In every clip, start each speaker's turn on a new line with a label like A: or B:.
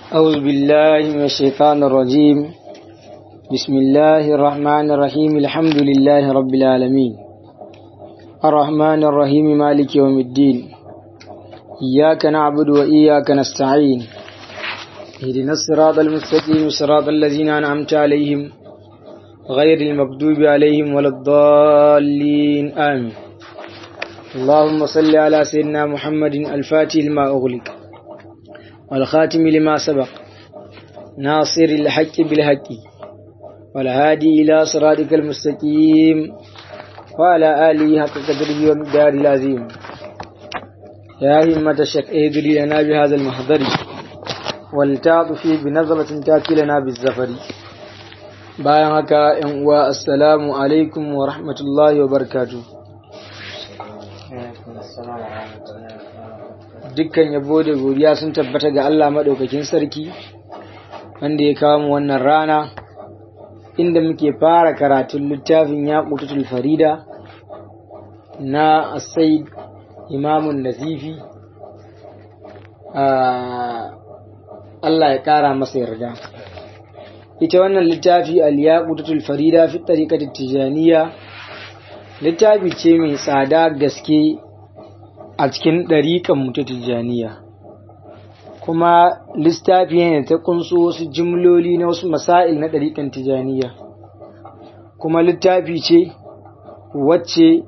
A: أعوذ بالله من الشيطان الرجيم بسم الله الرحمن الرحيم الحمد لله رب العالمين الرحمن الرحيم مالك يوم الدين إياك نعبد وإياك نستعين اهدنا الصراط المستقيم صراط الذين أنعمت عليهم غير المغضوب عليهم ولا الضالين آمين اللهم صل على سيدنا محمد الفاتح لما أغلق والخاتم لما سبق ناصر الحق بالحق والهادي إلى صراطك المستقيم وعلى آله حق قدره ومقدار العظيم يا همة الشك اهدري لنا بهذا المحضر والتعطفي بنظرة تأتي لنا بالزفر bayan haka ‘yan uwa assalamu alaikum wa rahmatullahi wa barkatu dukkan yabo da godiya sun tabbata ga Allah maɗaukakin sarki wanda ya kawo mu wannan rana inda muke fara karatun littafin ya farida na asai imamun nazifi Allah ya ƙara masa yarda ita wannan littafi al-yaqutatul farida fi tariqati tijaniya littafi ce mai tsada gaske a cikin ɗariƙan mu ta tijaniya kuma littafi ne ta kunso wasu jimloli na wasu masail na ɗariƙan tijaniya kuma littafi ce wacce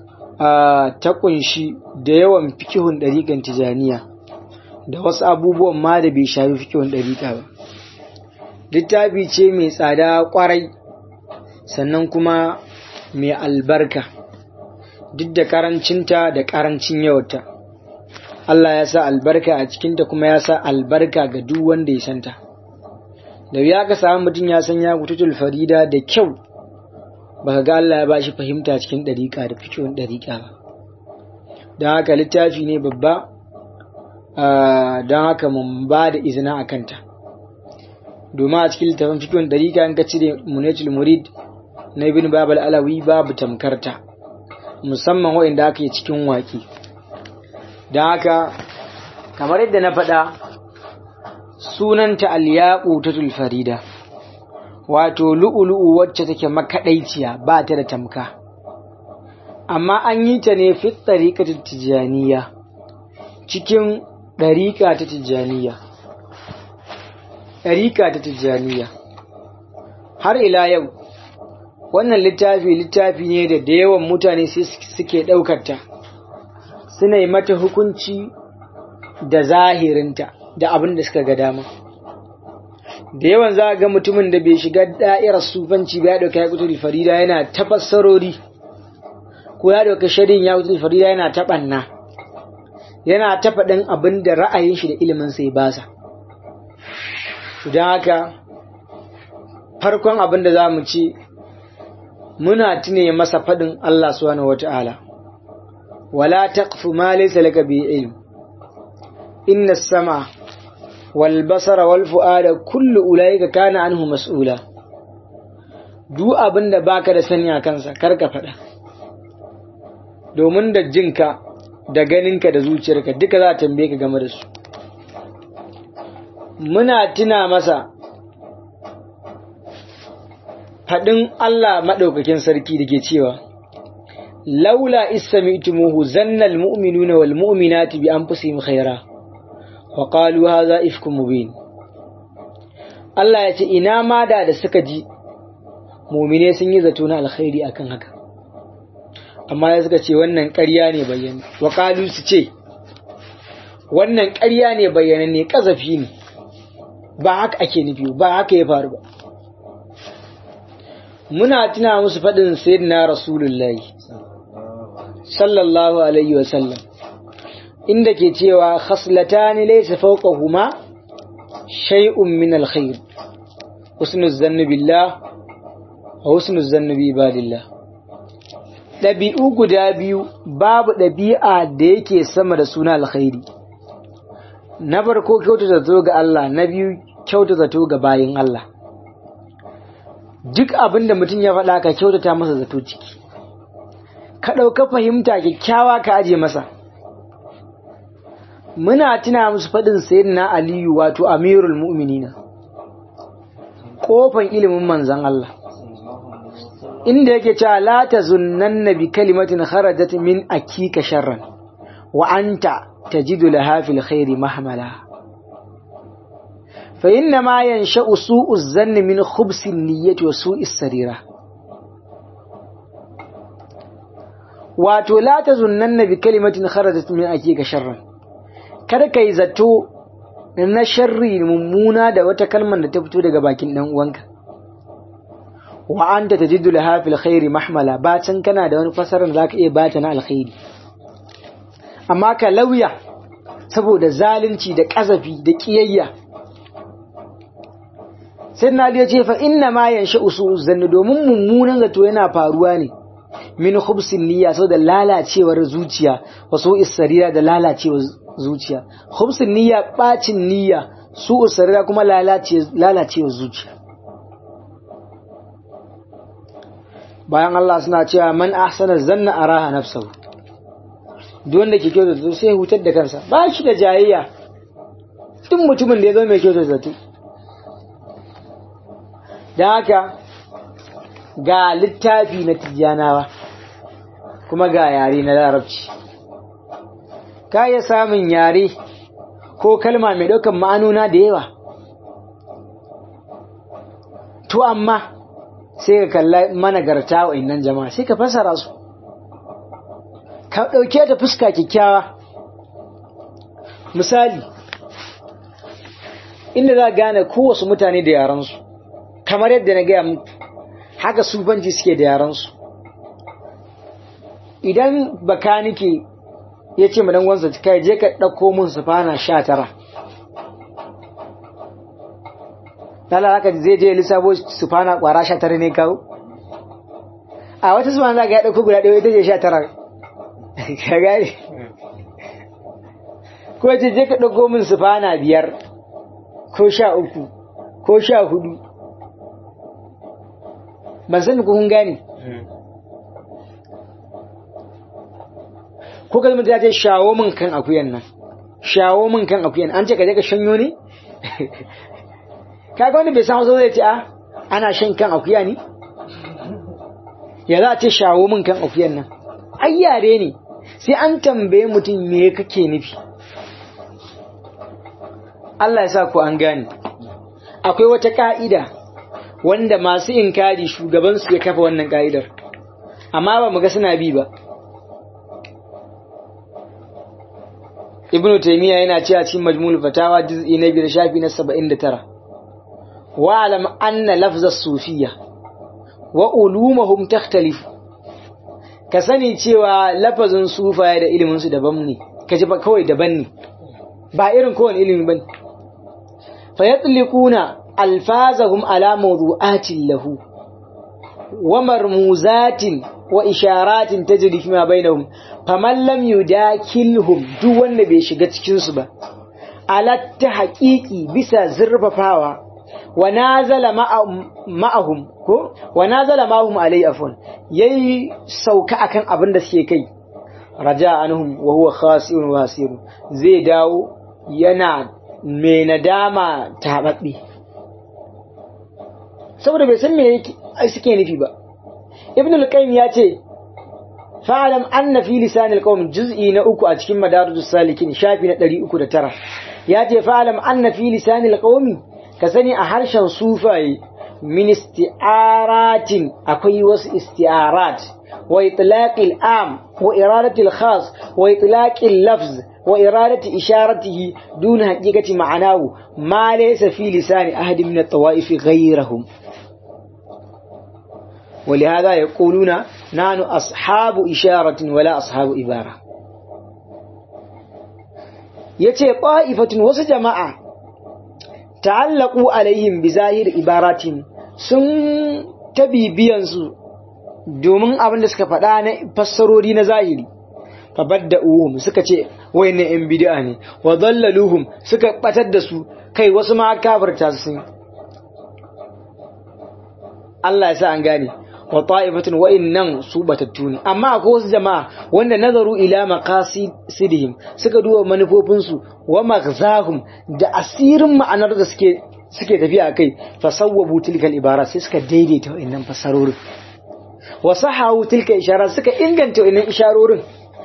A: ta kunshi da yawan fikihun ɗariƙan tijaniya da wasu abubuwan ma da bai shafi fikihun ɗariƙa ba littafi ce mai tsada kwarai sannan kuma mai albarka duk da karancinta da karancin yawata Allah ya sa albarka a cikinta kuma ya sa albarka ga duk wanda ya santa da ya ka samu mutum ya san ya kututul farida da kyau baka ga Allah ya ba shi fahimta cikin ɗariƙa da fikihun ɗariƙa ba don haka littafi ne babba don haka mun ba da izina a kanta domin a cikin littafin fikihun dariƙa in ka cire munetul murid na ibn babal alawi babu tamkarta musamman waɗanda aka yi cikin waƙi don haka kamar yadda na faɗa sunanta alyaƙu ta farida wato lu'ulu'u wacce take makaɗaiciya ba ta da tamka amma an yi ta ne fit ɗariƙa ta tijjaniya cikin ɗariƙa ta tijjaniya ɗarika ta tijjaniya har ila yau wannan littafi littafi ne da da yawan mutane suke ɗaukarta suna yi mata hukunci da zahirinta da abin da suka ga dama da yawan za a ga mutumin da bai shiga da'irar sufanci ba ya ɗauka ya kutu farida yana ta fassarori ko ya ɗauka sharin ya kutu farida yana ta ɓanna yana ta faɗin abin da ra'ayin shi da ilimin sai basa don haka farkon abin da za mu ce muna tune masa faɗin Allah subhanahu wata'ala wala taqfu ma laysa laka bi ilm inna as-sama wal basara wal fu'ada kullu ulaika kana anhu mas'ula duk abin da baka da sani a kansa kar ka faɗa domin da jinka da ganinka da zuciyarka duka za a tambaye ka game da su muna tuna masa faɗin Allah maɗaukakin sarki da ke cewa, Laula istami'tumuhu zannal mu'minuna wal mu'minati bi anfusihim khaira wa qalu hadha ifkum mubin Allah ya ce ina ma da da suka ji mu'mine sun yi zato na alkhairi akan haka amma ya suka ce wannan ƙarya ne bayyana wa qalu su ce wannan ƙarya ne bayyana ne kazafi ne ba haka ake nufi ba haka ya faru ba muna tuna musu faɗin sayyidina rasulullahi sallallahu alaihi wa sallam inda ke cewa khaslatani laysa fawqahuma shay'un min alkhair husnu zanni billah wa husnu zanni bi ibadillah ɗabi'u guda biyu babu ɗabi'a da yake sama da suna alkhairi na farko kyautata zato ga Allah na biyu kyauta zato ga bayin Allah duk abin da mutum ya faɗa ka kyautata masa zato ciki ka ɗauka fahimta kyakkyawa ka aje masa muna tuna musu faɗin sayyidina aliyu wato amirul mu'minina kofan ilimin manzan Allah inda yake cewa la tazunnanna bi kalimatin kharajat min akika sharran wa anta tajidu laha fil khairi mahmala fa inna ma yansha'u su'u zanni min khubsi niyyati wa su'i sarira wato la tazunnanna bi kalimatin kharajat min akika sharran kada kai zato na sharri mummuna da wata kalmar da ta fito daga bakin dan uwanka wa anta tajidu laha fil khairi mahmala bacin kana da wani fasaran zaka iya bata na alkhairi amma ka lauya saboda zalunci da kazafi da kiyayya sai na ya ce fa inna ma yansha usu zanni domin mummunan zato yana faruwa ne min khubsin niyya saboda lalacewar zuciya wasu isarira da lalacewar zuciya khubsin niyya bacin niyya su usarira kuma lalacewar zuciya bayan Allah suna cewa man ahsana zanna araha nafsahu duk wanda ke kyautar zato sai hutar da kansa ba shi da jayayya duk mutumin da ya zo mai kyautar zato da haka ga littafi na tijjanawa kuma ga yare na larabci ka iya samun yare ko kalma mai ɗaukan ma'anuna da yawa to amma sai ka kalla managarta wa innan jama'a sai ka fasara su ka ɗauke ta fuska kyakkyawa misali inda za gane kowace mutane da yaransu kamar yadda na gaya muku haka sufanci suke da yaransu idan bakanike ya ce ma dangonsa kai je ka ɗauko mun sufana sha tara Lala haka zai je lissafo sufana ƙwara sha tara ne kawo? A wata sufana za ka ya ɗauko guda ɗaya ita ce sha tara. Ka gane? Ko ce je ka ɗauko min sufana biyar ko sha uku ko sha hudu. Ban sani ko kun gane? Ko kalmar ta ce shawo min kan akuyan nan. Shawo min kan akuyan an ce ka je ka shanyo ne? kaga wani bai san wasu zai ce a ana shan kan akuya ne ya za a ce shawo min kan akuyan nan ai yare ne sai an tambaye mutum me kake nufi Allah ya sa ku an gane akwai wata ka'ida wanda masu inkari shugabansu ya kafa wannan ka'idar amma ba mu ga suna bi ba ibnu taymiya yana cewa cikin majmul fatawa juz'i na biyar shafi na 79 واعلم أن لفظ الصوفية وعلومهم تختلف كسني cewa lafazin sufaye da ilimin su daban ne kaji ba kawai daban ne ba irin kowane ilimi bane fa yatliquna alfazahum ala mawdu'atin lahu wa marmuzatin wa isharatin tajri fi ma bainahum faman lam yudakilhum duk wanda bai shiga cikin su ba alatta haqiqi bisa zurfafawa wa nazala ma'ahum ko wa nazala ma'ahum alai afwan yayi sauka akan abin da suke kai raja anhum wa huwa khasi'un wasir zai dawo yana mai nadama tababbe saboda bai san me suke nufi ba ibn al-qayyim ya ce fa'alam anna fi lisan al-qawm juz'i na uku a cikin madarijus salikin shafi na 309 ya ce fa'alam anna fi lisan al-qawmi ka sani a harshen sufaye min isti'aratin akwai wasu isti'arat wa itlaqil am wa iradatil khas wa itlaqil lafz wa iradati isharatihi duna haqiqati ma'anahu ma laysa fi lisani ahadin min at-tawa'if ghayrihim ولهذا يقولون نحن أصحاب إشارة ولا أصحاب إبارة يتي طائفة وسجماعة ta'allaku alaihim bi zahir ibaratin sun tabi biyan su domin abin da suka faɗa na fassarori na zahiri fabadda'uhum suka ce wayannan yan bid'a ne wa dallaluhum suka batar da su kai wasu ma kafirta su Allah ya sa an gane wa ta'ifatun wa innan su batattu ne amma akwai wasu jama'a wanda nazaru ila maqasidihim suka duba manufofinsu wa maghzahum da asirin ma'anar da suke suke tafiya kai fasawwabu tilkal ibara sai suka daidaita wa'annan fasarorin wa sahahu tilka ishara suka inganta wa'annan isharorin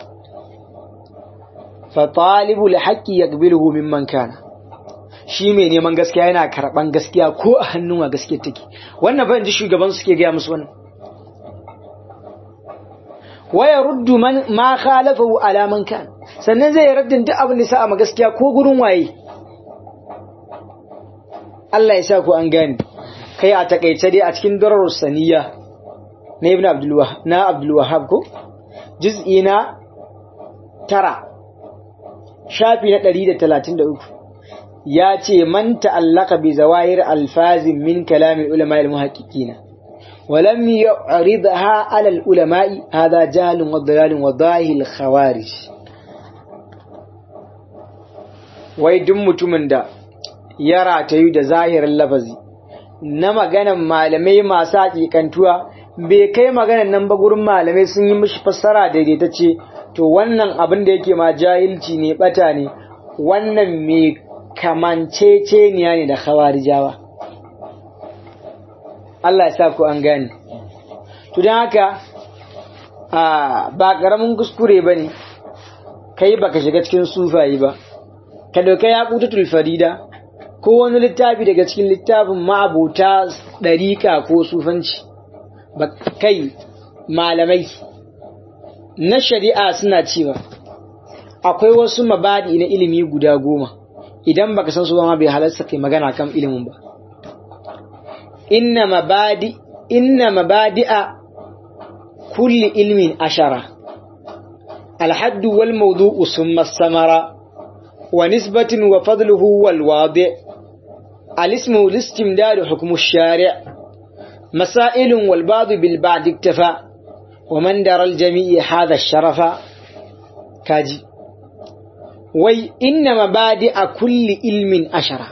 A: fa talibul haqqi yaqbiluhu mimman kana shi mai neman gaskiya yana karban gaskiya ko a hannun wa gaskiya take wannan fa inji shugaban suke gaya musu wannan waya ruddu man ma khalafahu ala man kan sannan zai raddin duk abin da sa ma gaskiya ko gurin waye Allah ya sa ku an gane kai a takaice dai a cikin dararus saniya na ibn abdul na abdul wahhab ko juz'i na tara shafi na 133 ya ce man ta'allaka bi zawahir alfazin min kalamin ulama al-muhaqqiqina ولم يعرضها على العلماء هذا جهل وضلال وضاهي الخوارج wai duk mutumin da ya ratayu da zahirin lafazi na maganan malamai masu hakikantuwa bai kai maganan nan ba gurin malamai sun yi mishi fassara daidaitacce to wannan abin da yake ma jahilci ne bata ne wannan mai kamanceceniya ne da khawarijawa Allah ya sa ku an gane to don haka ba ƙaramin kuskure ba ne kai baka shiga cikin sufayi ba ka dauka ya ƙutatul farida ko wani littafi daga cikin littafin ma'abuta ɗariƙa ko sufanci ba kai malamai na shari'a suna cewa akwai wasu mabadi na ilimi guda goma idan baka san su ba ma bai halarta kai magana kan ilimin ba inna mabadi inna mabadi'a kulli ilmin ashara الحد والموضوع ثم الثمرة ونسبة وفضله والواضع الاسم الاستمداد حكم الشارع مسائل والبعض بالبعض اكتفى ومن در الجميع هذا الشرف كاجي وي إن مبادئ كل علم أشرة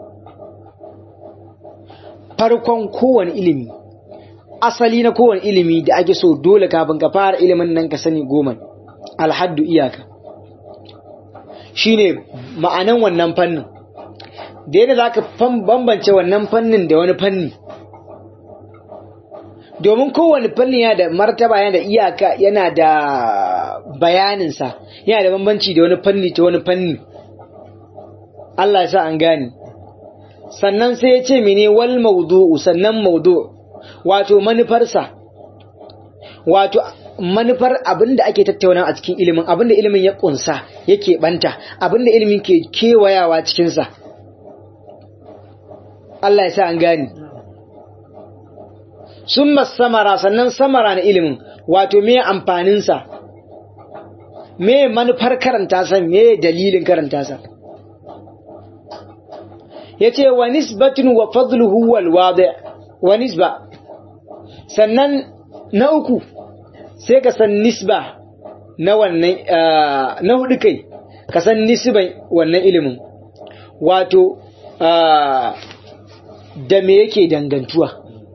A: farkon kowane ilimi asali na kowane ilimi da ake so dole kafin ka fara ilimin nan ka sani goma alhaddu iyaka shine ma'anan wannan fannin da yadda za ka bambance wannan fannin da wani fanni domin kowane fanni yana da martaba yana da iyaka yana da bayaninsa yana da bambanci da wani fanni ta wani fanni Allah ya sa an gane sannan sai ya ce mene wal maudu'u sannan maudu wato manufarsa wato manufar abinda ake tattauna a cikin ilimin abinda ilimin ya kunsa yake banta abinda ilimin ke kewayawa cikinsa Allah ya sa an gani sun samara sannan samara na ilimin wato me amfaninsa me manufar karanta sa me dalilin karanta sa yace wa nisbatun wa fadluhu wal wadi wa nisba sannan na uku sai ka san nisba na wannan na hudu kai ka san nisban wannan ilimin wato da me yake dangantuwa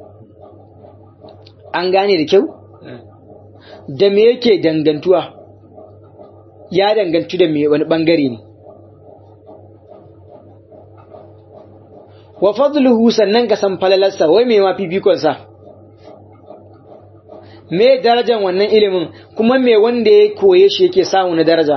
A: an gane da kyau da me yake dangantuwa ya dangantu da me wani bangare ne wa fadluhu sannan ka san falalarsa wai me ma fifikonsa me darajan wannan ilimin kuma me wanda ya koye shi yake samu na daraja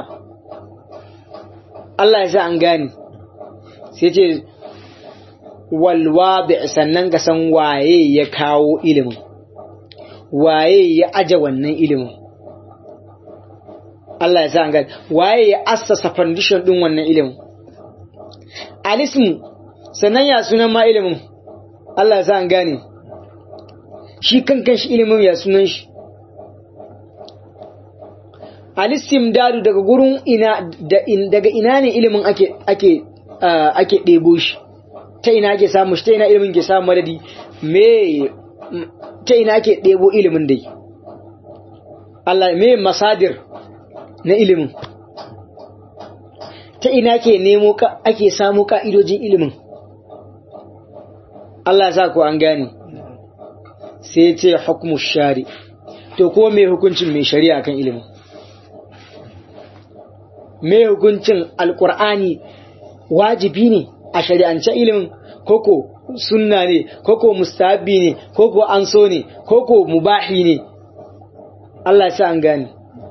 A: Allah ya sa an gane sai ce walwabi sannan ka san waye ya kawo ilimin waye ya aje wannan ilimin Allah ya sa an gane waye ya assasa foundation din wannan ilimin alismu sannan ya sunan ma ilimin Allah ya sa an gane shi kankan shi ilimin ya sunan shi alistimdadu daga gurin ina daga ina ne ilimin ake ake ake ɗebo shi ta ina ake samu shi ta ina ilimin ke samu madadi me ta ina ake ɗebo ilimin dai Allah me masadir na ilimin ta ina ke nemo ake samu ka'idojin ilimin Allah ya sa ku an gane sai ya ce hukmu shari to ko me hukuncin mai shari'a kan ilimin me hukuncin alkur'ani wajibi ne a shari'ance ilimin koko sunna ne koko mustahabi ne koko an so ne koko mubahi ne Allah ya sa an gane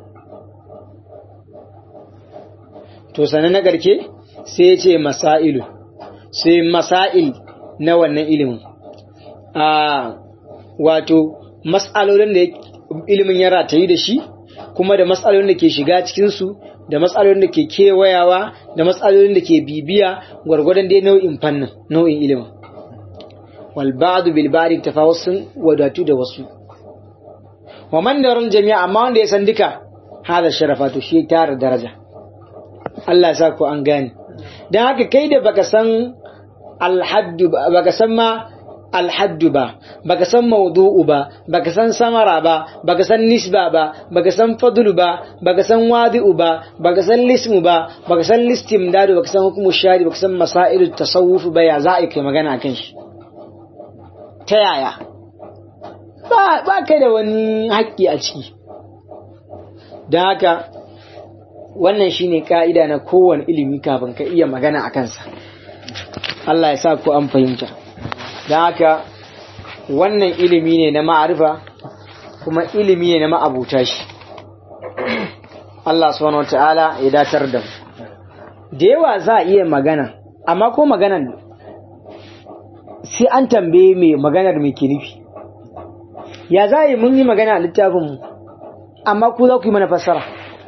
A: to sanan na garke sai ya ce masailu sai masail na wannan ilimin a wato mas'alolin da ilimin ya ratayi da shi kuma da matsalolin da ke shiga cikinsu da matsalolin da ke kewayawa da matsalolin da ke bibiya gwargwadon dai nau'in fannin nau'in ilimin wal ba'du bil ba'di tafawusun wadatu da wasu wa man daral jami'a amma wanda ya san duka hada sharafa to shi tara daraja Allah ya sa ku an gane dan haka kai da baka san alhaddu baka san ma alhaddu ba baka san maudu'u ba baka san samara ba baka san nisba ba baka san fadlu ba baka san wadi'u ba baka san lismu ba baka san listimdadu baka san hukumu shari baka san masailu tasawuf ba ya za a kai magana akan shi ta yaya ba ba kai da wani haƙƙi a ciki don haka wannan shine ka'ida na kowane ilimi kafin ka iya magana a kansa Allah ya sa ku an fahimta don haka wannan ilimi ne na ma'arifa kuma ilimi ne na ma'abuta shi Allah subhanahu wata'ala ya datar da mu da yawa za a iya magana amma ko maganan sai an tambaye mai maganar mai ke nufi ya za yi mun yi magana a littafinmu amma ku za ku yi mana fassara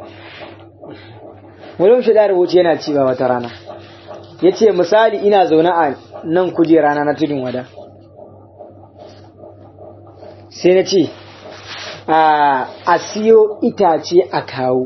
A: wani shi da rubuce yana cewa wata rana ya ce misali ina zaune a nan kujera na tudun wada sai na ce a siyo itace a kawo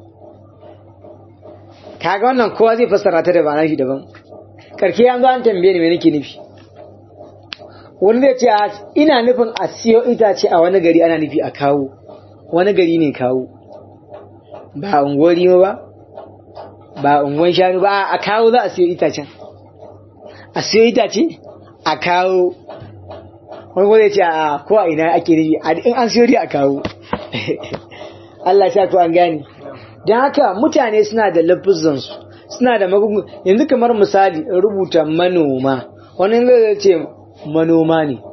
A: kaga wannan kowa zai fassara ta da ba shi daban karke yanzu an tambaye ni me nake nufi wani zai ce ina nufin a siyo itace a wani gari ana nufi a kawo wani gari ne kawo ba unguwar ba ba unguwar shanu ba a kawo za a siyo itacen a siyo itace a kawo wani kuma zai ce a ko a ina ake nufi in an siyo a kawo Allah ya ko an gane don haka mutane suna da lafizansu suna da magungun yanzu kamar misali rubuta manoma wani zai ce manoma ne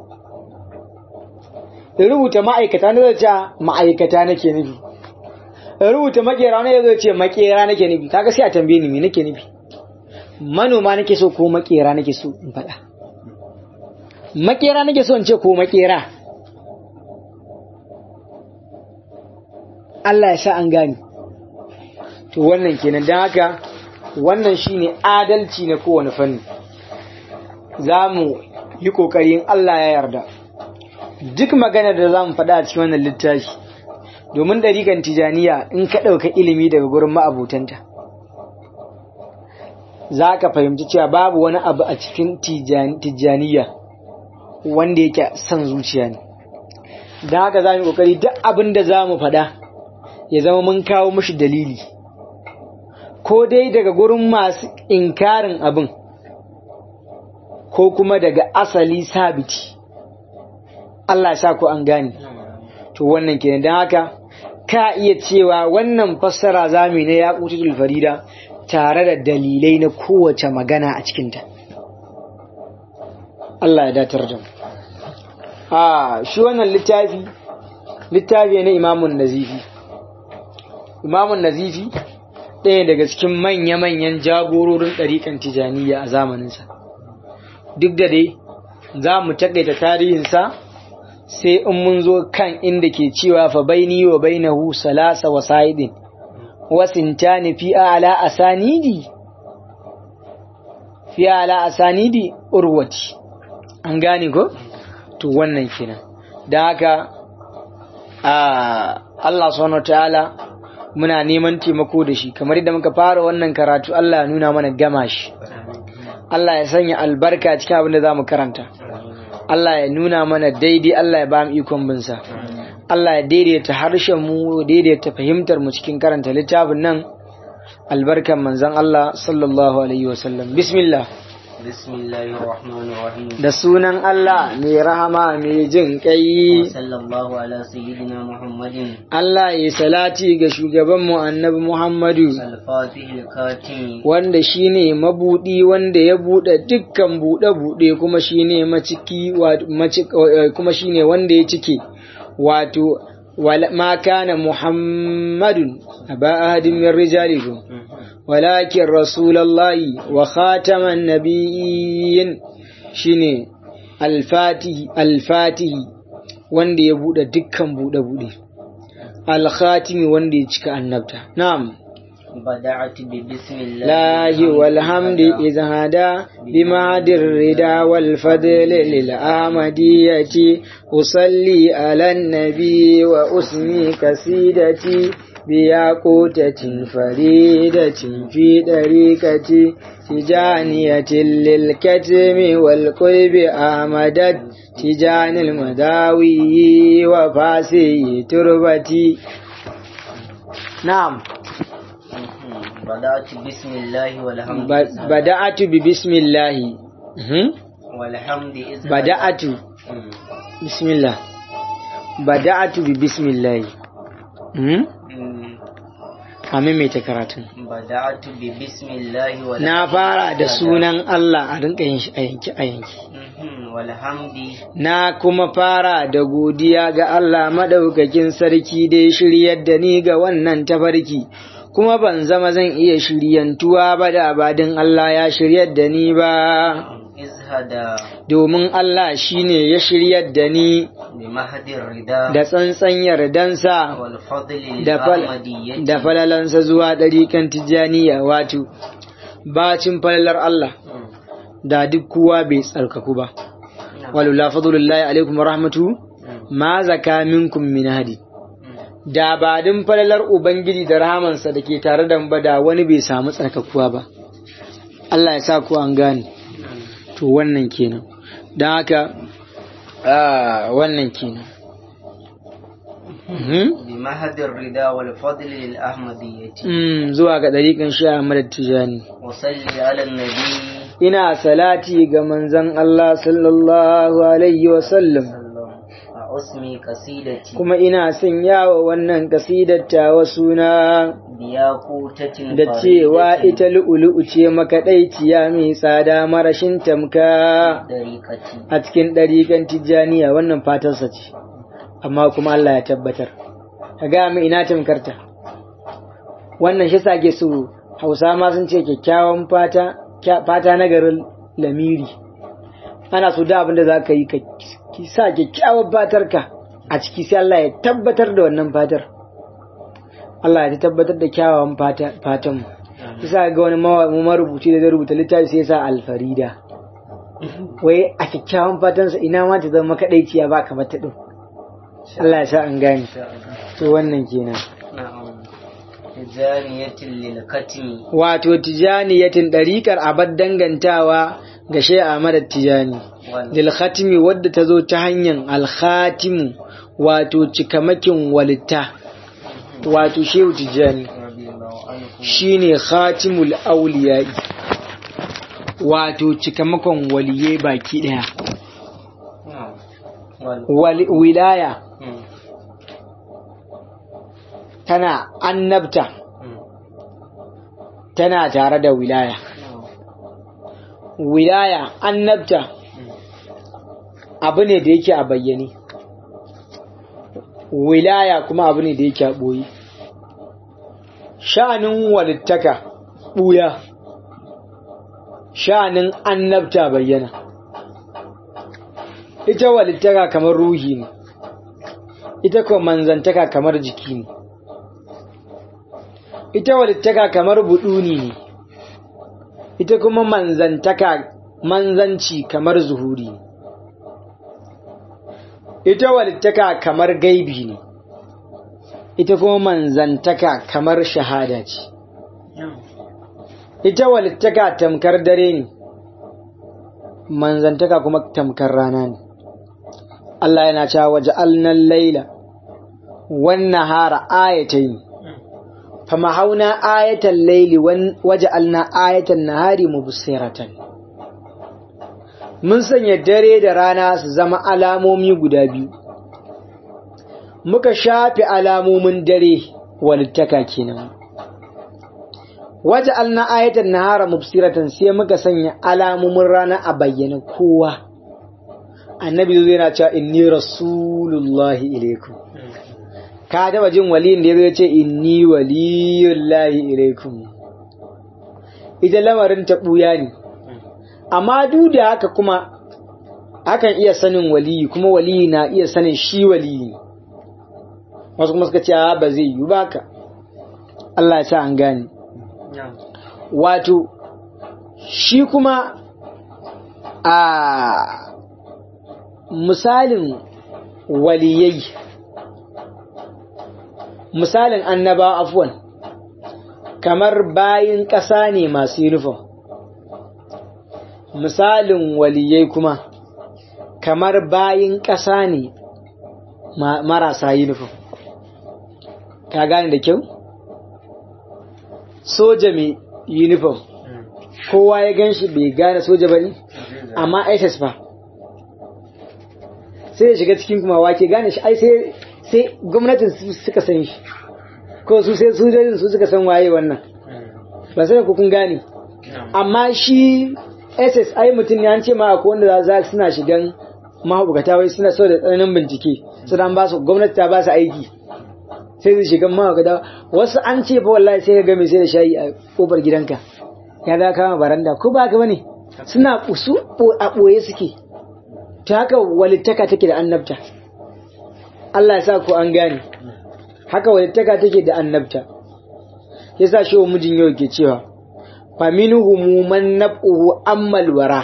A: rubuta ma'aikata ne zai ce ma'aikata nake nufi rubuta makera ne zai ce makera nake nufi kaga sai a tambaye ni me nake nufi manoma nake so ko makera nake so in faɗa makera nake so in ce ko makera Allah ya sa an gani to wannan kenan don haka wannan shine adalci na kowane fanni za mu yi ƙoƙarin Allah ya yarda duk maganar da za mu faɗa a cikin wannan littafi domin ɗariƙan tijaniya in ka ɗauka ilimi daga gurin ma'abutanta za ka fahimci cewa babu wani abu a cikin tijaniya wanda yake son zuciya ne don haka za mu yi ƙoƙari duk abin da za mu faɗa ya zama mun kawo mashi dalili ko dai daga gurin masu inkarin abin ko kuma daga asali sabiti Allah sa ku an gane to wannan kenan don haka ka iya cewa wannan fassara zami na ya kututul farida tare da dalilai na kowace magana a cikinta Allah ya datar da mu a shi wannan littafi littafi na imamun nazifi imamun nazifi ɗaya daga cikin manya-manyan jagororin ɗariƙan tijaniya a zamaninsa duk da dai za mu taƙaita tarihinsa sai in mun zo kan inda ke cewa fa baini wa bainahu salasa wa sa'idin wasintani fi ala asanidi fi ala asanidi urwati an gane ko to wannan kenan da haka Allah subhanahu ta'ala muna neman taimako da shi kamar yadda muka fara wannan karatu Allah ya nuna mana gama shi Allah ya sanya albarka cikin abin da za mu karanta Allah ya nuna mana daidai Allah ya ba mu ikon binsa Allah ya daidaita harshen mu daidaita fahimtar mu cikin karanta littafin nan albarkan manzon Allah sallallahu alaihi wasallam bismillah
B: بسم الله الرحمن الرحيم
A: da sunan Allah mai rahama mai jin kai
B: وصلى الله على سيدنا محمد
A: Allah ya salati ga shugabanmu annabi Muhammadu
B: الفاتح الكاتم
A: wanda shine mabudi wanda ya bude dukkan bude bude kuma shine maciki wa- maci- eh, kuma shine wanda ya cike wato wala- ma kana Muhammadun aba ahadin min rijalikum ولكن رسول الله وخاتم النبيين shine alfatihi alfatihi wanda ya bude dukkan bude bude alkhatimi wanda ya cika annabta na'am
B: بدأت ببسم الله
A: lahi walhamdi idh hada bimadi rida wal fadl lil amadiyati usalli ala nabi wa usmi kasidati بياقوتة فريدة في طريقة تجانية للكتم والقلب آمدت تجان المداوي وفاسي تربتي نعم
B: بدأت بسم الله والحمد
A: ب- بدأت ببسم الله مهم.
B: والحمد إذ
A: بدأت
B: مم.
A: بسم الله بدأت ببسم الله مهم.
B: مم.
A: a maimaita karatun
B: بدأت ببسم الله والحمد
A: na fara da sunan Allah a rinka yin shi a yanki a yanki
B: مهم. والحمد
A: na kuma fara da godiya ga Allah madaukakin sarki da ya shiryar da ni ga wannan tafarki kuma ban zama zan iya shiryantuwa ba da abadin Allah ya shiryar da ni ba
B: إذ هدى
A: domin Allah shine ya shiryar da ni
B: بمهد الرداء
A: da tsantsan yardansa
B: والفضل
A: da fal-
B: للأحمدية
A: da falalansa zuwa ɗarikan tijjaniya wato bacin falalar Allah
B: مم.
A: da duk kowa bai tsarkaku ba
B: نعم.
A: walula fadlullahi alaikum wa rahmatu
B: مم.
A: ma zaka minkum min hadi
B: مم.
A: da ba din falalar ubangiji da rahamansa da ke tare da mu ba da wani bai samu tsarkakuwa ba Allah ya sa ku an gane
B: نعم.
A: to wannan kenan don haka ah, wannan kenan Mhm.
B: بمهد الرداء والفضل للأحمدية
A: Mm, zuwa ga ɗariƙan shi Ahmad Tijani
B: وصلي على النبي
A: ina salati ga manzon Allah sallallahu alaihi wa sallam
B: أسمي قصيدتي
A: kuma ina sanya wa wannan kasidar tawa suna
B: بياقوتة
A: da cewa
B: فريدة
A: ita lu'ulu'u ce makaɗaiciya mai tsada marashin tamka
B: طريقتي
A: a cikin ɗariƙan tijjaniya wannan fatarsa ce amma kuma Allah ya tabbatar ka ga mu ina tamkarta wannan shi sake su hausa ma sun ce kyakkyawan fata kya- fata na garin lamiri ana so da abin da za ka yi ka ki sa kyakkyawan fatarka a ciki sai Allah ya tabbatar da wannan fatar Allah ya tabbatar da kyawawan fata- fatan mu bisa ga wani mawa- marubuci da zai rubuta littafi sai ya sa alfarida wai a kyakkyawan fatansa ina ma ta zama kaɗaiciya ba kamar ta ɗin Allah ya sa an gane to wannan kenan
B: نعم جانية للكتم
A: wato tijaniyatin ɗariƙar abad dangantawa ga shai Ahmad Tijani lil khatimi wadda ta zo ta hanyar al-khatimu wato cikamakin walitta wato shehu Tijani
B: رضي الله عنه
A: shine khatimul awliya'i wato cikamakon waliyai baki daya
B: نعم وال-
A: Wali- wilaya
B: مم.
A: tana annabta
B: مم.
A: tana tare da wilaya
B: نعم.
A: wilaya annabta
B: مم.
A: abu ne da yake a bayyane wilaya kuma abu ne da yake a ɓoye sha'anin walittaka ɓuya sha'anin annabta bayyana ita walittaka kamar ruhi ne ita kuma manzantaka kamar jiki ne ita walittaka kamar buɗuni ne ita kuma manzantaka manzanci kamar zuhuri ne ita walittaka kamar gaibi ne ita kuma manzantaka kamar shahada ce
B: نعم.
A: ita walittaka tamkar dare ne manzantaka kuma tamkar rana ne Allah yana cewa waje alnan laila wannan hara ayatai fama hauna ayatan laili waje alna ayatan nahari mubsiratan mun sanya dare da rana su zama alamomi guda biyu muka shafe alamomin dare walittaka kenan waje alna ayatan nahara mubsiratan sai muka sanya alamomin rana a bayyana kowa annabi zai yana cewa inni rasulullahi ilaikum ka taba jin waliyin da ya ce inni waliyullahi ilaikum ita lamarin ta buya ne amma duk da haka kuma akan iya sanin waliyi kuma waliyi na iya sanin shi waliyi wasu kuma suka ce ba zai yi baka Allah ya sa an gane wato shi kuma a misalin waliyai misalin annaba afwan kamar bayin ƙasa ne masu yunifom misalin waliyai kuma kamar bayin ƙasa ne marasa yunifom ka gane da kyau soja mai yunifom kowa ya gan shi bai gane soja ba ne amma ss ba sai ya shiga cikin kuma wake gane shi ai sai sai gwamnatin su suka san shi ko su sai sojojin su suka san waye wannan ba sai ku kun gane amma shi ss ai mutum ne an ce ma akwai wanda za suna shigan mahaukata wai suna so da tsananin bincike su dan ba su gwamnati ta ba su aiki sai su shigan mahaukata wasu an ce fa wallahi sai ka ga mai sai da shayi a kofar gidanka ya za kama baranda ko ba ka bane suna su a ɓoye suke ta haka walittaka take da annabta Allah ya sa ku an gane haka walittaka take da annabta yasa shi mijin yau ke cewa fa minhum man nab'uhu ammal wara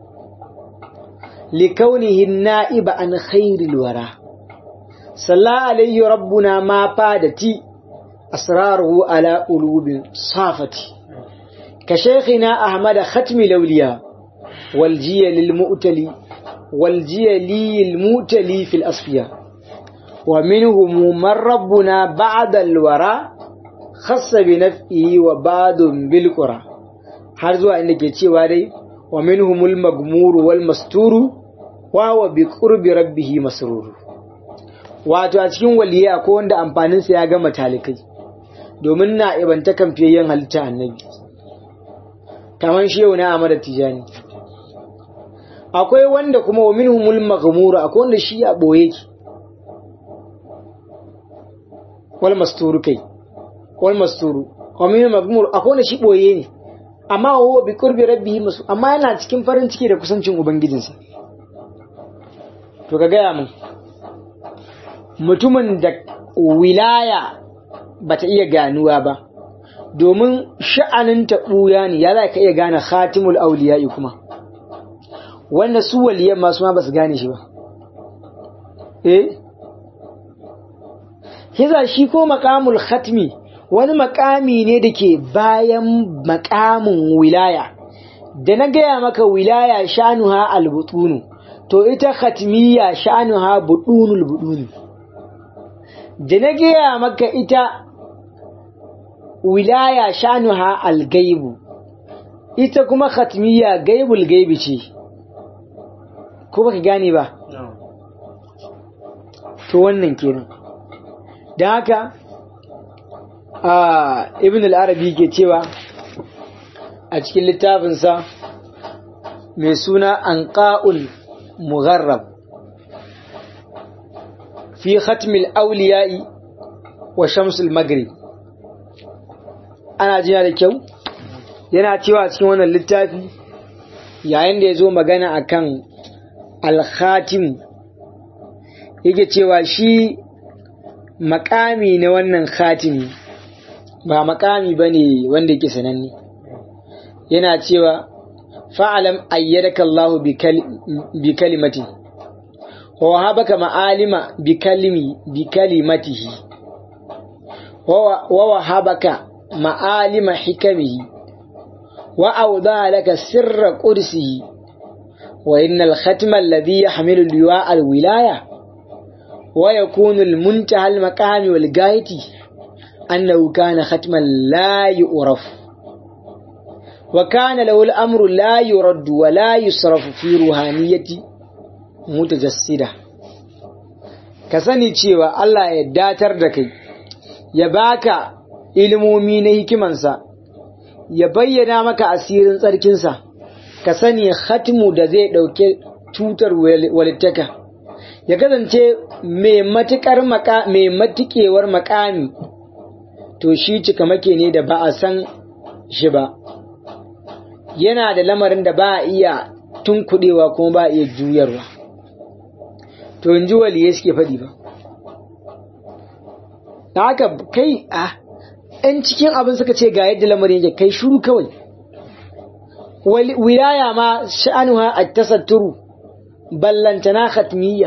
A: likaunihi na'iba an khairil wara salla alayhi rabbuna ma fadati asraruhu ala ulubin safati ka shaykhina ahmad khatmi lawliya wal jiya lil mu'tali wal jiya lil mu'tali fil asfiya ومنهم من ربنا بعد الورى خص بنفئه وبعض بالقرى har zuwa inda ke cewa dai wa minhumul magmuru wal masturu wa wa bi qurbi rabbih masrur wato a cikin waliya ko wanda amfanin sa ya gama talikai domin na ibanta kamfiyayyen halitta annabi kaman shi yau na amara tijani akwai wanda kuma wa minhumul maghmuru akwai wanda shi a boye ki wal masturu kai wal masturu wa min magmur akwai wanda shi boye ne amma huwa bi qurbi rabbihi masu amma yana cikin farin ciki da kusancin ubangijinsa to ka gaya mun mutumin da wilaya bata iya ganuwa ba domin sha'anin ta buya ne ya za ka iya gane khatimul auliya'i kuma wanda su waliyan masu ma ba su gane shi ba eh Hiza shi ko makamul khatmi wani makami ne da ke bayan makamin wilaya, da na gaya maka wilaya shanuha albutunu, to ita khatmiya shanuha budunul budunu. Da na gaya maka ita wilaya shanuha algaibu, ita kuma khatmiya gaibul gaibi ce, ko baka gane ba? To wannan kenan. da haka a ibn al-arabi ke cewa a cikin littafinsa mai suna anqa'ul mugharrab fi khatmil awliya'i wa shamsul maghrib ana jiya da kyau yana cewa cikin wannan littafi yayin da ya zo magana akan al-khatim yake cewa shi makami na wannan khatimi ba makami ba ne wanda yake sananne yana cewa fa'alam ayyadaka Allah bi kalimati wa habaka ma'alima bi kalimi bi kalimatihi wa wahabaka ma'alima hikamihi wa awda laka sirra qudsihi wa innal khatma alladhi yahmilu liwa al-wilaya ويكون المنتهى المقام والغاية أنه كان ختما لا يعرف wa kana lahu al-amru la yuraddu wa la yusrafu fi ruhaniyati mutajassida ka sani cewa Allah ya datar da kai ya baka ilimomi na hikimansa ya bayyana maka asirin tsarkinsa ka sani hatmu da zai ɗauke tutar walittaka ya kasance mai matukar mai matukewar makami to shi cikamake ne da ba a san shi ba yana da lamarin da ba a iya tunkuɗewa kuma ba a iya juyarwa to in ji waliye suke faɗi ba da haka kai a ‘yan cikin abin suka ce ga yadda lamarin yake kai shuru kawai wilaya ma sha'anuha a tasatturu ballantana khatmiyya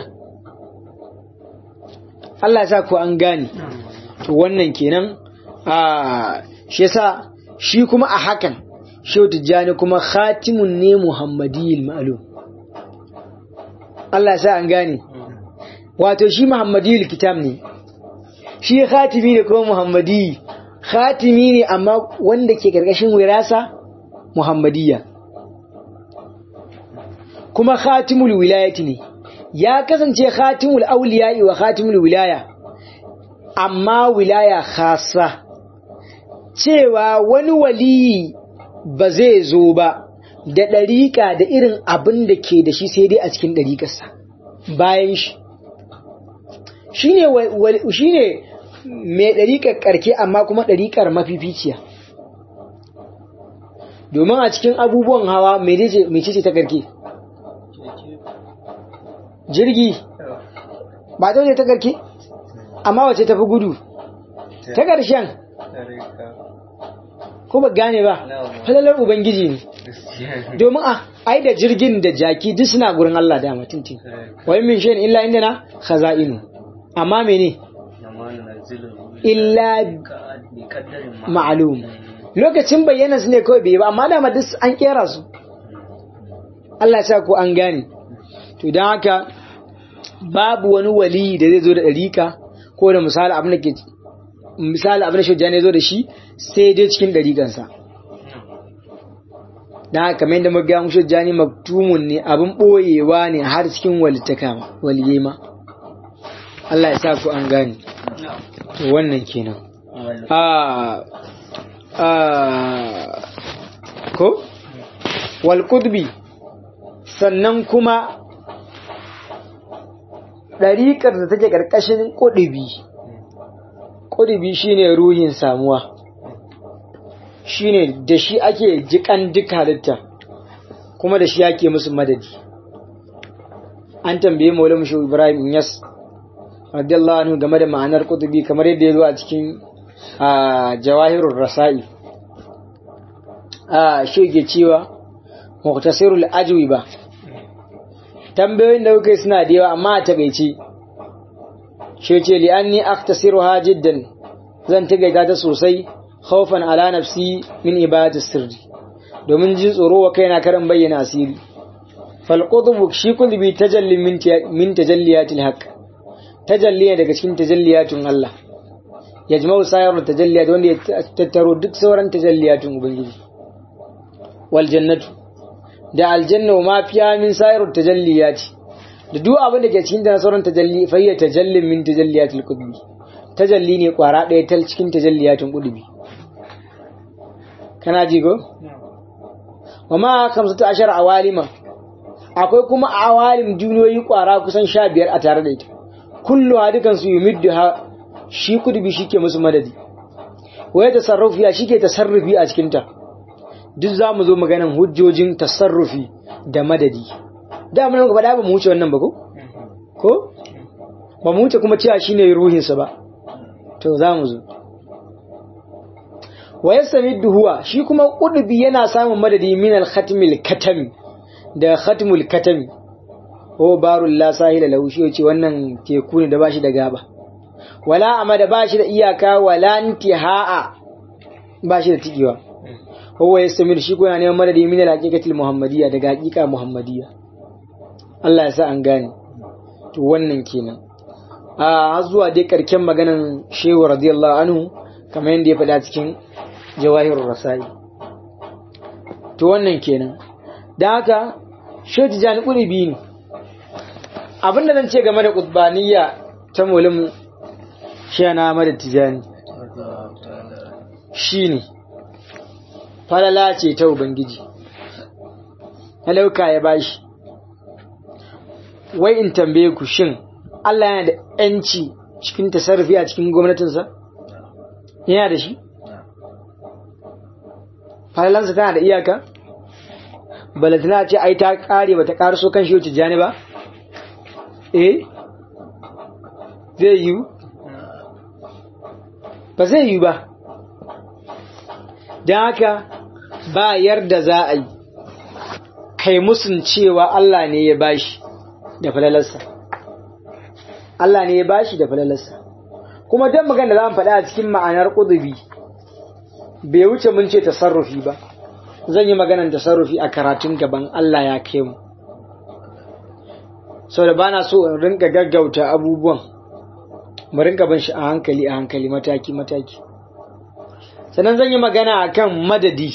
A: Allah ya sa ku an gane to wannan kenan a shi yasa shi kuma a hakan shehu tijjani kuma khatimun ne muhammadiyil ma'lum Allah ya sa an gane wato shi muhammadiyil kitab ne shi khatimi ne kuma muhammadi khatimi ne amma wanda ke karkashin wirasa muhammadiyya kuma khatimul wilayati ne ya kasance khatimul auliya'i wa khatimul wilaya amma wilaya khasa cewa wani waliyi ba zai zo ba da ɗariƙa da irin abin da ke da shi sai dai a cikin ɗariƙarsa bayan shi shi ne mai ɗariƙar ƙarke amma kuma ɗariƙar mafificiya domin a cikin abubuwan hawa mai ce ta ƙarke jirgi ba ta ta ƙarke amma wace tafi gudu ta ƙarshen ko ba gane ba falalar ubangiji ne domin a ai da jirgin da jaki duk suna gurin Allah da mutunci wai min shayin illa inda na khaza'inu amma mene illa ma'lum lokacin bayyana su ne kawai bai ba amma da duk an kera su Allah ya sa ku an gane to dan haka babu wani wali da zai zo da ɗarika ko da misali abin da ke misali abin da shujjani zo da shi sai dai cikin ɗarikansa da haka kamar yadda muka gamu shujjani maktumun ne abin ɓoyewa ne har cikin walittaka waliye ma Allah ya sa ku an gane to wannan kenan a a ko wal qudbi sannan kuma ɗariƙar da take ƙarƙashin ƙudubi ƙudubi shine ruhin samuwa shine da shi ake jikan duk halitta kuma da shi ake musu madadi an tambaye maula mushi ibrahim yas radiyallahu anhu game da ma'anar ƙudubi kamar yadda ya zo a cikin jawahirul rasa'i a shi ke cewa muktasirul ajwi ba tambayoyin da kuka suna da yawa amma a takaice shi ce li anni aktasiruha jiddan zan tagaita ta sosai khawfan ala nafsi min ibadati sirri domin jin tsoro wa kaina karin bayyana asiri fal qutb shi kulbi tajalli min min tajalliyatil haqq tajalli daga cikin tajalliyatun Allah yajma'u sayar tajalliyat wanda ya tattaro duk sauran tajalliyatun ubangiji wal jannatu da aljanna ma fiya min sayar tajalliyati da duk abin da ke cikin da sauran tajalli fa hiya tajallin min tajalliyatil qudbi tajalli ne kwara ɗaya tal cikin tajalliyatin qudbi kana ji go wa ma kamsatu ashar awalima akwai kuma awalim duniyoyi kwara kusan sha biyar a tare da ita kullu dukan su yumiddu ha shi qudbi shike musu madadi waya tasarrufi shike tasarrufi a cikin ta duk za mu zo maganan hujjojin tasarrufi da madadi da mun gaba da ba mu wuce wannan ba ko ko ba mu wuce kuma cewa shine ruhinsa ba to za mu zo wa yasamiddu huwa shi kuma qudbi yana samun madadi min al-khatmil katami da khatmul katami ko barul la sahila lahu shi yace wannan teku ne da bashi da gaba wala amada bashi da iyaka wala intihaa bashi da tigewa huwa yastamir shi ko yana neman madadi min al-haqiqatil muhammadiyya daga haqiqa muhammadiyya Allah ya sa an gane to wannan kenan a zuwa dai karken maganan shehu radiyallahu anhu kamar yadda ya faɗa cikin jawahirur rasai to wannan kenan da haka shehu tijjani ƙuribi ne abinda zan ce game da ƙudbaniya ta mulimu shi na mada tijjani shi ne falala ce ta ubangiji halauka ya bashi wai in tambaye ku shin Allah yana da ‘yanci cikin tasarrufi a cikin gwamnatinsa? Yana da shi? Falalansa tana da iyaka? Balatana ce ai ta ƙare ba ta ƙarso kan shi jani ba? Eh? Zai yiwu? Ba zai yiwu ba. Don haka ba yarda za a yi, kai musun cewa Allah ne ya bashi da falalarsa. Allah ne ya bashi da falalarsa kuma dan magana da zamu faɗa a cikin ma'anar qudubi bai wuce mun ce tasarrufi ba zan yi maganar tasarrufi a karatun gaban Allah ya kai mu saboda bana so in rinka gaggauta abubuwan mu rinka bin shi a hankali a hankali mataki mataki sannan zan yi magana akan madadi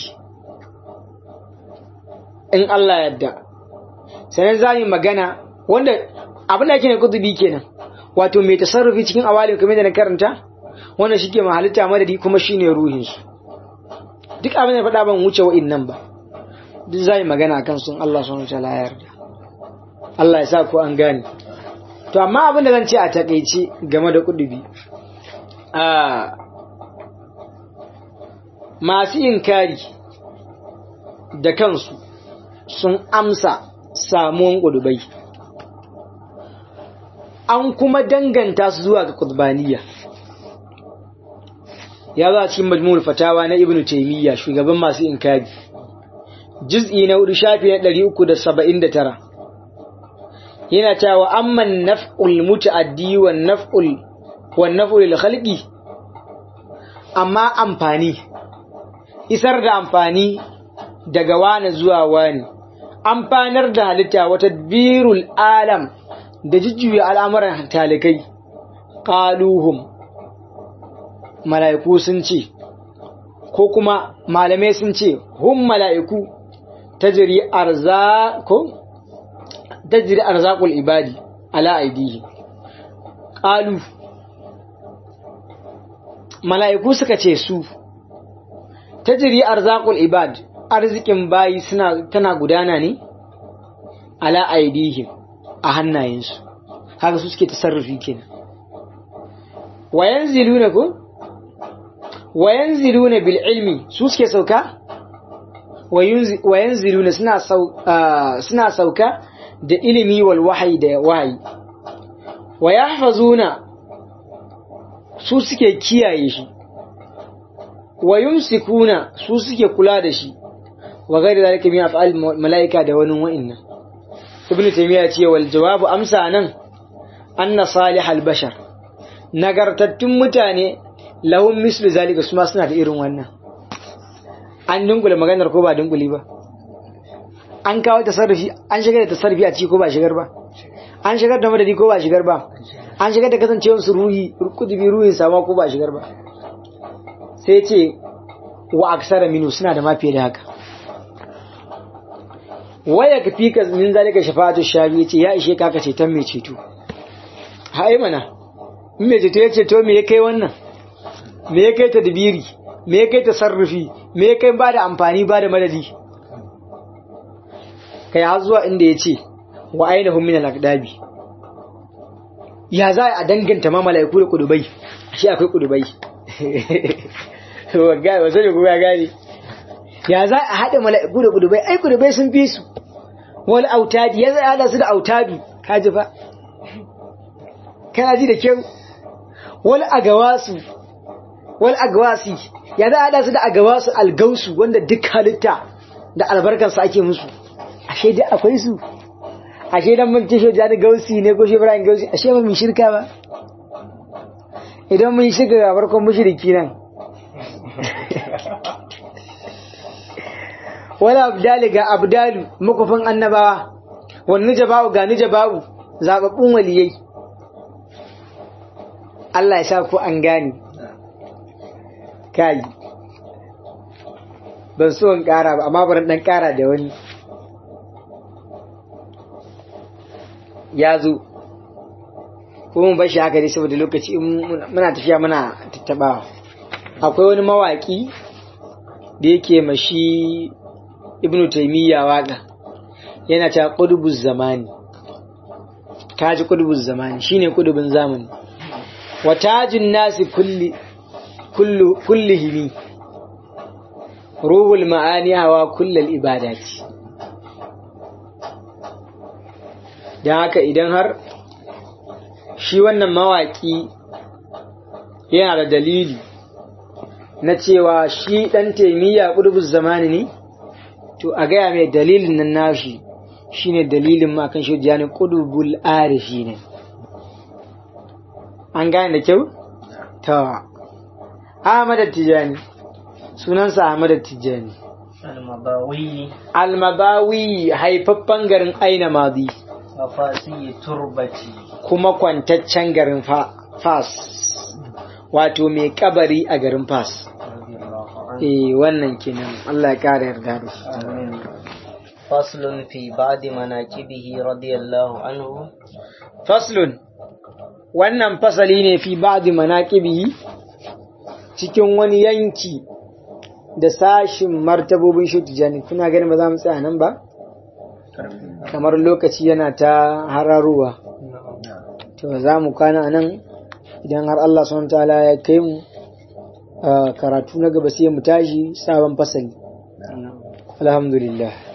A: in Allah yadda sannan za yi magana wanda abin da ake ne kutubi kenan wato mai tasarrufi cikin awalin kamar da na karanta wannan shike mahalitta madadi kuma shine ruhin su duk abin da faɗa ban wuce wa'innan ba duk zai magana akan sun Allah subhanahu wa ta'ala ya yarda Allah ya sa ku an gane to amma abin da zan ce a takeice game da kudubi a masu inkari da kansu sun amsa samuwan kudubai an kuma danganta su zuwa ga kutbaniya ya za cikin majmul fatawa na ibnu taymiya shugaban masu inkari juz'i na hudu shafi na 379 yana cewa amman naf'ul muta'addi wan naf'ul wan naf'ul lil khalqi amma amfani isar da amfani daga wani zuwa wani amfanar da halitta wata birul alam da jujjuya al'amuran talikai ƙaluhum mala'iku sun ce ko kuma malamai sun ce hun mala'iku ta jiri arzakul ibadi ala aidihi ƙalu mala'iku suka ce su ta jiri arzakul ibad arzikin bayi tana gudana ne ala aidihim a hannayensu haka su suke tasarrufi kenan wayan ziluna ko wayan ziluna bil ilmi su suke sauka wayan ziluna suna suna sauka da ilimi wal wahayi da wahayi wa yahfazuna su suke kiyaye shi wa yumsikuna su suke kula da shi wa gairi zalika min af'al malaika da wani wa'annan ibn taymiya ce wal jawabu amsa nan anna salihal bashar nagartattun mutane lahum mislu zalika su ma suna da irin wannan an dunkule maganar ko ba dunkuli ba an kawo tasarrufi an shigar da tasarrufi a ciki ko ba shigar ba an shigar da madadi ko ba shigar ba an shigar da kasancewar su ruhi kudubi ruhin sama ko ba shigar ba sai ce wa aksara minu suna da mafiye da haka waya ka fi ka min zalika shafa'atu shafi yace ya ishe ka ka ceton mai ceto hai mana in mai ceto ya ceto me ya kai wannan me ya kai tadbiri me ya kai tasarrufi me ya kai ba da amfani ba da madadi kai har zuwa inda ya ce wa ainihin min al-aqdabi ya za a danganta ma mala'iku da kudubai shi akwai kudubai wagai wasu ne kuma ya gane ya za a haɗa mala'iku da kudubai ai kudubai sun fi su wani autadi ya zai haɗa su da autadu ka ji fa kana ji da kyau wani agawasu wani agawasi ya za a haɗa su da agawasu algausu wanda duk halitta da albarkarsa ake musu ashe dai akwai su ashe dan mun ce da gausi ne ko shi Ibrahim gausi ashe ba mun shirka ba idan mun shiga ga farkon mushriki nan wala abdali ga abdalu makufin annabawa wan nujaba'u ga nujaba'u zababbun waliyai Allah ya sa ku an gane kai ban so in kara ba amma bari dan kara da wani ya zo ko mun bashi haka dai saboda lokaci in muna tafiya muna tattabawa akwai wani mawaki da yake mashi ibnu taimiyya waka yana ta qudubuz zamani kaji qudubuz zamani shine qudubin zamani wa tajin nasi kulli kullu kullihimi ruhul ma'ani hawa kullal ibadati don haka idan har shi wannan mawaki yana da dalili na cewa shi ɗan taimiyya ƙudubus zamani ne to a gaya mai dalilin nan nashi shine dalilin makan shi jani ƙudubul arifi ne an gane da kyau? ta Ahmad Tijani sunansa Ahmad Tijani
B: المضاوي
A: almabawi haifaffen garin aina madi
B: وفاسي تربتي
A: kuma kwantaccen garin Fa- fas wato mai kabari a garin fas
B: رضي الله عنه
A: eh wannan kenan Allah ya kara yarda da shi
B: آمين فصل في بعض مناكبه رضي الله عنه
A: faslun wannan fasali ne fi ba'di manaqibihi cikin wani yanki da sashin martabobin shi tijani kuna ganin ba za mu tsaya nan ba kamar lokaci yana ta hararuwa to za mu kwana a nan idan har Allah subhanahu ta'ala ya kai mu a karatu na gaba sai mu tashi sabon fasali alhamdulillah